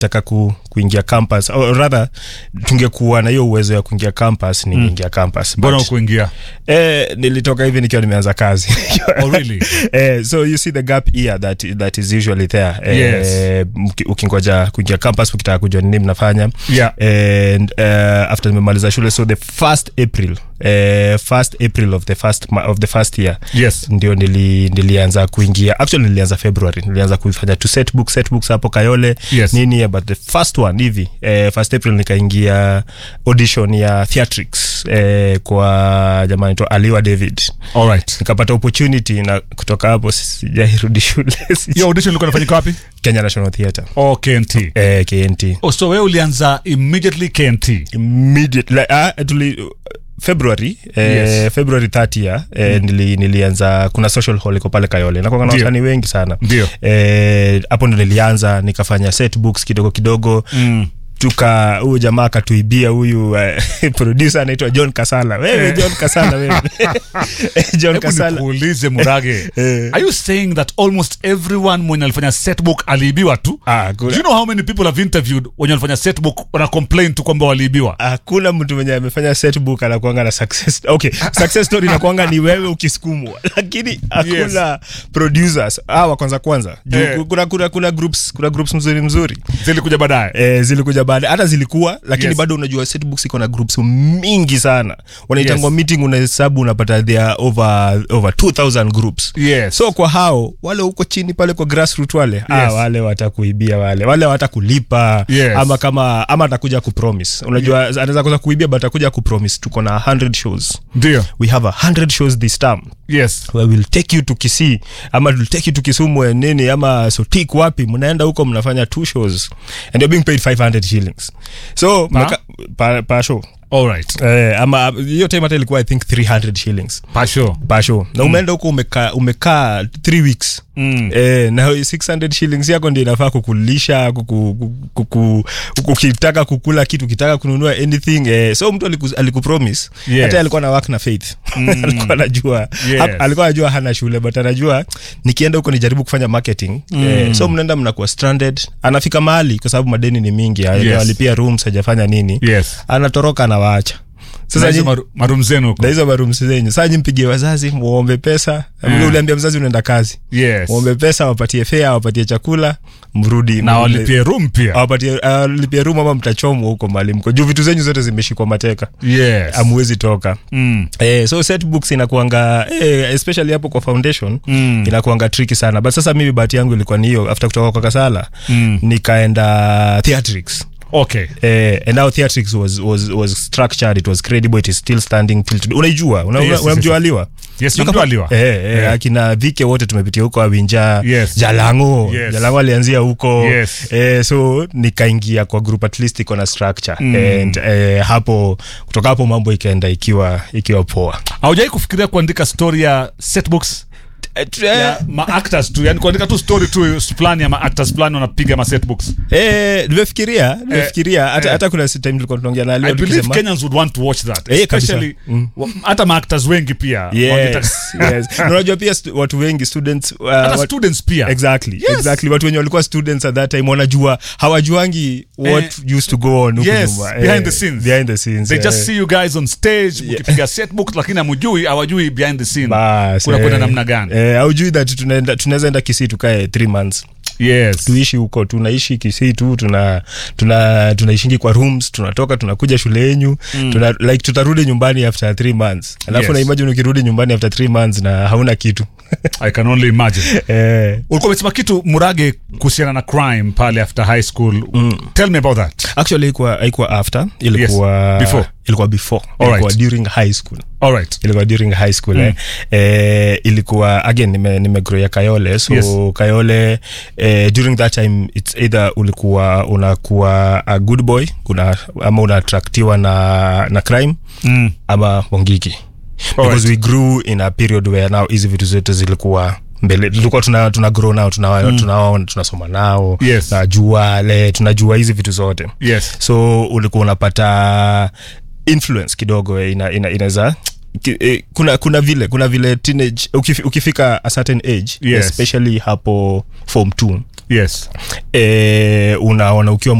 taka ku, kuingia campus or rather tungekuwa na hiyo uwezo ya kuingia campus ningeingia campus mbona But, ukuingia eh, nilitoka hivi nikiwa nimeanza kazi oh, really? Eh, so you see the gap here that, that is usually there eh, Yes. mki- ukingoja kuingia campus ukitaka kujua nini mnafanya Yeah. and uh, after nimemaliza shule so the first april uh, first april of the first, ma- of the first year yes ndio nili, nilianza kuingia actually nilianza february nilianza kufanya to set book set books hapo kayole Yes. nini but the first one hivi eh, first april nikaingia audition ya theatrics eh, kwa jamani to aliwa david all right nikapata opportunity na kutoka hapo sijairudi shule hiyo audition ilikuwa inafanyika wapi kenya national theatre oh, knt eh, knt oh, so wewe ulianza immediately knt immediate like, ah, tuli february eh, Yes. february 30 ya eh, nili, nilianza kuna social hall iko pale kayole nakwanga na Ndio. wasanii wengi sana Ndio. eh, hapo ndo nilianza nikafanya set books kidogo kidogo mm. tuka huyu jamaa akatuibia huyu uh, producer anaitwa john kasala wewe Eh. john kasala wewe john Hebu kasala nikuulize murage Eh. are you saying that almost everyone mwenye alifanya setbook aliibiwa tu Ah, do kuna- you know how many people have interviewed wenye walifanya setbook wana complain tu kwamba waliibiwa hakuna mtu mwenye amefanya setbook anakuanga na success okay success story inakuanga ni wewe ukisukumwa lakini hakuna producers hawa kwanza kwanza juu Eh. kuna, kuna, kuna groups kuna groups mzuri mzuri zilikuja baadaye Eh, zilikuja baada hata zilikuwa lakini Yes. bado unajua setbooks iko na groups mingi sana wanaitangwa Yes. meeting unahesabu unapata there are over, over 2000 groups yes so kwa hao wale huko chini pale kwa grassroot wale ah, Yes. wale watakuibia wale wale watakulipa Yes. ama kama ama atakuja kupromise unajua anaweza kuza kuibia but atakuja kupromise tuko na 100 shows ndio we have a 100 shows this term yes where we'll take you to Kisii ama we'll take you to Kisumu and nini ama Sotik wapi mnaenda huko mnafanya two shows and you're being paid 500 shillings so Pa? mnaka- pa, pa show all right eh, ama hiyo time hata ilikuwa i think 300 shillings pasho per show na umeenda huko umekaa umekaa 3 weeks Mm. Eh, na 600 shillings yako ndio inafaa kukulisha kuku, kuku, kuku, ukitaka kukula kitu ukitaka kununua anything eh, so mtu aliku, alikupromise Yes. hata alikuwa na work na faith alikuwa anajua Yes. hap- alikuwa anajua hana shule but anajua nikienda huko nijaribu kufanya marketing eh, so mnaenda mnakuwa stranded anafika mahali kwa sababu madeni ni mingi Yes. alipia rooms hajafanya nini yes anatoroka anawaacha sasa sasa hizo nyi- maru- marum zenu huko na hizo marumsi zenyu saa nyi mpigie wazazi muombe pesa mm. uliambia mzazi unaenda kazi yes muombe pesa wapatie fea wapatie chakula mrudi na mrudi- walipie room pia awapatie alipie rum ama mtachomwa huko mali mko juu vitu zenyu zote zimeshikwa mateka yes amuwezi toka mm. Eh, so set books inakuanga eh, especially hapo kwa foundation Mm. inakuanga tricky sana but sasa mimi bahati yangu ilikuwa ni hiyo after kutoka kwa kasala Mm. nikaenda theatrics okay Eh, and now theatrics was, was, was structured it was credible it is still standing till today unaijua una, Yes, una, yes, unamjua yes. aliwa yes Yuko namjua pa- aliwa eh, eh, akina vike wote tumepitia huko awinja Yes. jalango Yes. jalango alianzia huko Yes. eh, so nikaingia kwa group at least iko na structure Mm. and eh, hapo kutoka hapo mambo ikaenda ikiwa ikiwa poa haujawai kufikiria kuandika story ya setbooks eh, tu- ya maactors tu yani kuandika tu story tu fulani ya maactors fulani wanapiga masetbooks eh, nimefikiria nimefikiria hata eh. hata kuna time tulikuwa tunaongea na i Leo believe tukisema kenyans would want to watch that Eh, kabisa. especially Mm. wa- hata maactors wengi pia wangetaka- yes, yes. Na unajua pia stu- watu wengi students uh, hata wat- students pia exactly Yes. exactly watu wenye walikuwa students at that time wanajua hawajuangi what used to go on huku yes, nyuma. behind Eh, the scenes. behind the scenes they eh. just see you guys on stage mkipiga setbook lakini amujui hawajui behind the scene Bas, kuna kwenda eh, namna gani eh, haujui that tunaenda tunaweza enda kisii tukae three months yes tuishi huko tunaishi kisii tu tuna tuna tunaishingi kwa rooms tunatoka tunakuja shule yenyu mm. tuna, like tutarudi nyumbani after three months alafu Yes. na imagine ukirudi nyumbani after three months na hauna kitu i can only imagine eh, ulikuwa umesema kitu murage kuhusiana na crime pale after high school tell me about that actually haikuwa haikuwa after ilikuwa Before. ilikuwa before Alright. ilikuwa during high school all right ilikuwa during high school mm. eh. Eh, ilikuwa again nime, nimegrow ya kayole so Yes. kayole eh, during that time its either ulikuwa unakuwa a good boy kuna, ama unaatraktiwa na, na crime mm. ama wangiki because Alright. we grew in a period where now hizi vitu zote zilikuwa mbele tulikuwa tuna, tuna grow nao tunawaona tuna, tunasoma nao Yes. tunajua le tunajua hizi vitu zote yes so ulikuwa unapata influence kidogo eh, ina, ina, inaweza ki- eh, kuna kuna vile kuna vile teenage ukif, ukifika a certain age Yes. especially hapo form 2 yes eh, unaona ukiwa